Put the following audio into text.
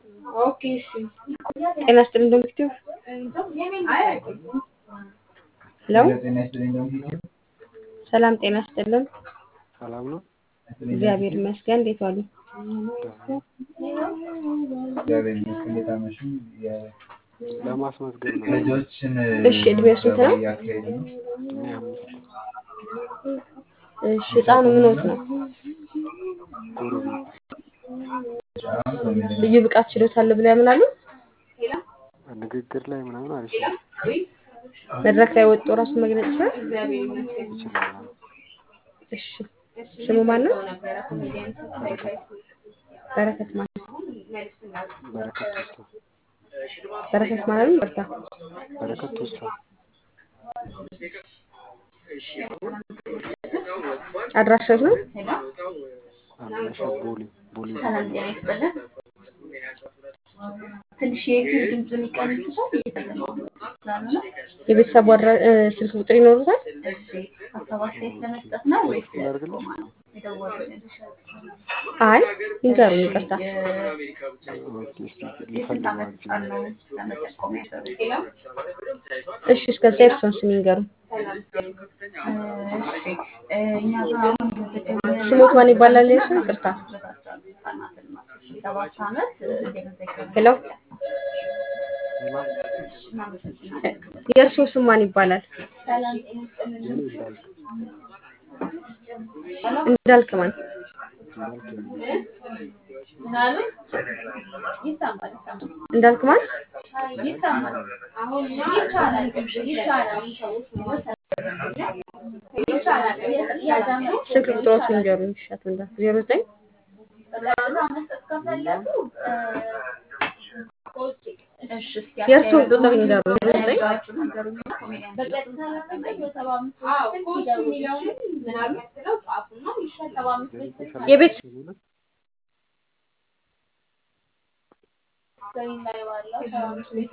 ጤና ይስጥልኝ ዶክተር ሄሎ ሰላም ጤና ይስጥልን ሰላም ነው። እግዚአብሔር ይመስገን እንዴት ዋሉ እግዚአብሔር ይመስገን እንዴት አመሹ? ለማስመዝገብ ነው። ልጆችን እሺ እድሜው ስንት ነው እያካሄዱ ነው። እድሜ አምስት እሺ ህፃኑ ምኖት ነው ጎረቤት ልዩ ብቃት ችሎታ አለ ብለው ያምናሉ ንግግር ላይ ምናምን አሪፍ ነው። መድረክ ላይ ወጥቶ ራሱን መግለጽ ይችላል ይችላል። እሺ ስሙ ማን ነው በረከት በረከት ማለት በረከት ቱሳ በረከት ማለት ነው ይቅርታ በረከት ቱሳ አድራሻው ነው አድራሻ ቦሌ ቦሌ ሰላም ጤና ይስጥልን። ትንሽ የዩቲዩብ ድምፅ የሚቀንሱታል እየተሰማሁ ስላልሆነ የቤተሰቡ አድራ- እ፣ ስልክ ቁጥር ይኖሩታል እሺ ሀሳብ አስተያየት ለመስጠት ነው ወይስ ቴክስት ላድርግልሽ? የደወሉልን? አይ ይንገሩኝ ይቅርታ ኦኬ፣ እስኪ የስንት ልፈልገው ዓመት አንቺ ህጻን ነው ለመጠቆም ያሰሩት? እሺ እስከዛ የእርሶን ስም ይንገሩኝ እሺ እ፣ እኛ ጋር አሁን እየተደወለ ስሞት ማን ይባላል የእርሶ ይቅርታ ህጻናትን ነው። ሰባት ዓመት እየመዘገበ ሄሎ እናመሰግናለን። የእርሶ ስም ማን ይባላል ሰላም ጤና ይስጥልን። የኔ እንዳልክ እንዳልክ ማን እንዳልክ ምን አሉ? ይሰማል ይሰማል እንዳልክ ማን ይሰማል። ይቻላል ይቻላል ይቻላል። ያዳምጡ። ስልክ ቁጥሮት ይንገሩኝ እሺ አቶ እንዳልክ ዜሮ ዘጠኝ በቀጥታ መስጠት ከፈለጉ እሺ እስኪ የእርስዎን አስተያየት ቁጥር ይንገሩኝ ዜሮ ዘጠኝ ያላችሁ ነገሩኝና ኮሜዲያን በቀጥታ ለመጠየቅ በሰባ አምስት ስልክ ይደውሉ። ሰባ አምስት ስልክ የቤት ስክሪን ላይ ባለው ሰባ አምስት